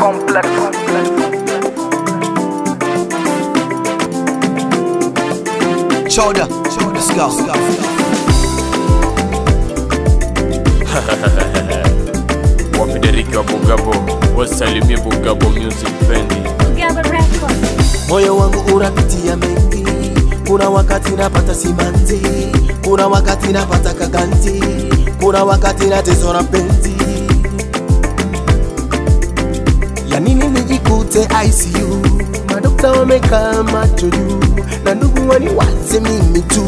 complex. Shoulder, let's go. wapidariki wa Bugabo wasalimie Bugabo Music Bendi. Gaba Records. moyo wangu unapitia mengi kuna wakati napata simanzi kuna wakati napata kaganti kuna wakati nateso na penzi ya nini nijikute ICU madokta wamekaa macho juu na ndugu waniwaze mimi tu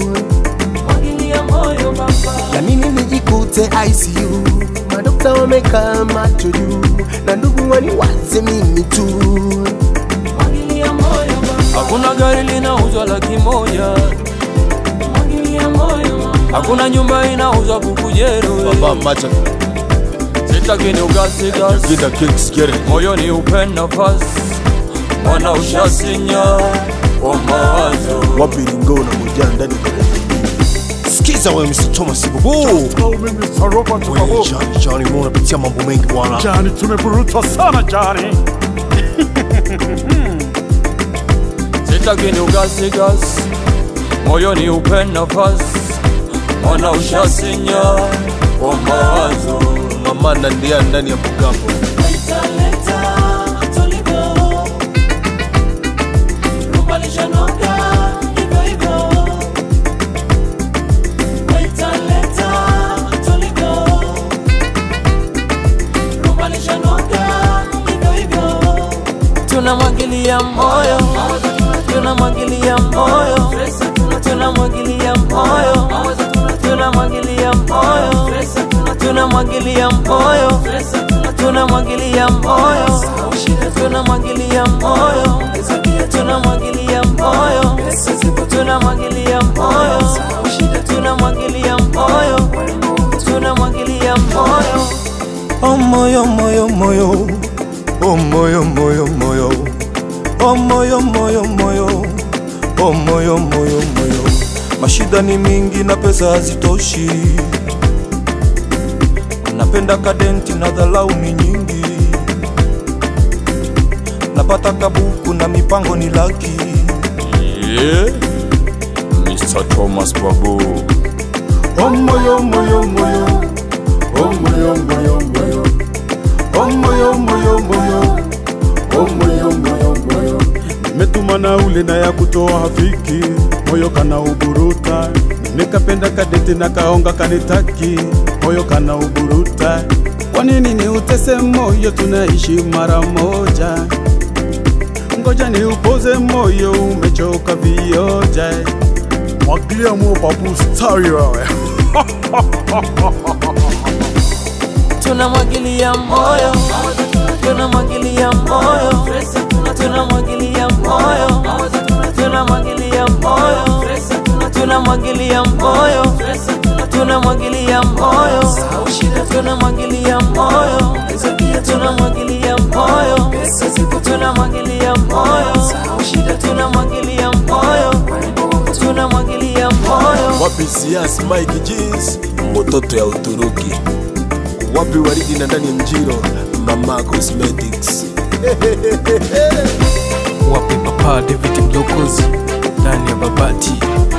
ya nini nijikute ICU madokta wamekaa macho juu na ndugu waniwaze mimi tu Hakuna gari linauzwa laki moja, hakuna nyumba inauzwa bukujero. Baba macha Sitaki ni ugasi Get the kicks, get it. moyoni upe nafasi, mwana ushasinya kwa mawazo. wapi lingo na moja ndani ya Sikiza wewe Mr. Thomas Bubu. Mimi Mr. Robert Wewe Babo. Johnny Johnny mbona unapitia mambo mengi bwana. Jani, tumeburutwa sana Jani. Sitaki ni ugasi gasi, moyoni upe nafasi, mwana ushasinya kwa mawazo. Mama nandia ndani ya Bugambo. tunamwagilia moyo, tunamwagilia moyo, tunamwagilia moyo, tunamwagilia moyo, tunamwagilia moyo, tunamwagilia moyo, tunamwagilia moyo, tunamwagilia moyo, tunamwagilia moyo, tunamwagilia moyo, tunamwagilia moyo. Oh moyo moyo moyo. Oh moyo moyo moyo. Oh moyo moyo moyo. Oh moyo moyo moyo. Mashida ni mingi na pesa hazitoshi. Napenda kadenti na dhalau ni nyingi. Napata kabuku na mipango ni laki. Yeah. Mr. Thomas Babu. Oh moyo moyo moyo. Oh moyo moyo moyo. Oh moyo moyo moyo. Oh moyo moyo moyo. Nimetuma na ule na ya kutoa hafiki. Moyo kana uburuta. Nimekapenda kadete na kaonga kanitaki. Moyo kana uburuta. Kwa nini ni utese moyo tunaishi mara moja? Ngoja ni upoze moyo umechoka vioja. Mwagilia mo babu stari wewe. tunamwagilia moyo, tunamwagilia moyo, tunamwagilia moyo, tunamwagilia moyo, tunamwagilia moyo, tunamwagilia moyo, tunamwagilia moyo, tunamwagilia moyo, tunamwagilia moyo, tunamwagilia moyo, tunamwagilia moyo. Wapi Sias Mike Jeans, mototo ya Uturuki. Wapi waridi na ndani ya mjiro, Mama Cosmetics. Wapi Papa David Mlokozi ndani ya Babati